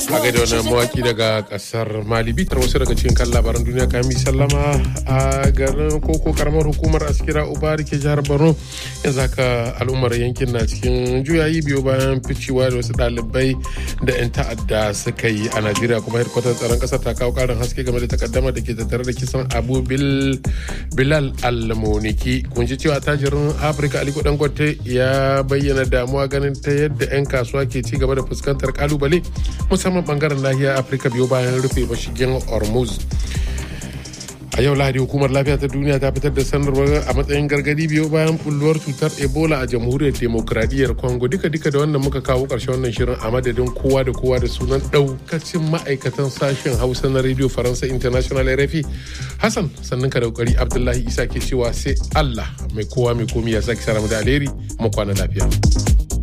a gaida wannan mawaki daga kasar mali bitar wasu daga cikin kan labaran duniya kami sallama a garin koko karamar hukumar askira ubari ke jihar borno yanzu haka al'ummar yankin na cikin juyayi biyu bayan ficewa da wasu ɗalibai da 'yan ta'adda suka yi a najeriya kuma hedkwatar tsaron ƙasar ta kawo ƙarin haske game da takaddama da ke tattare da kisan abu bilal almoniki kun ji cewa tajirin afirka aliko dangote ya bayyana damuwa ganin ta yadda 'yan kasuwa ke ci gaba da fuskantar kalubale musamman bangaren nahiyar afirka biyu bayan rufe mashigin hormuz a yau lahadi hukumar lafiya ta duniya ta fitar da sanarwar a matsayin gargadi biyu bayan bulluwar cutar ebola a jamhuriyar demokradiyyar congo duka duka da wannan muka kawo karshen wannan shirin a madadin kowa da kowa da sunan daukacin ma'aikatan sashen hausa na radio faransa international rfi hassan sannan ka da kokari abdullahi isa ke cewa sai allah mai kowa mai komi ya sake saramu da alheri mu kwana lafiya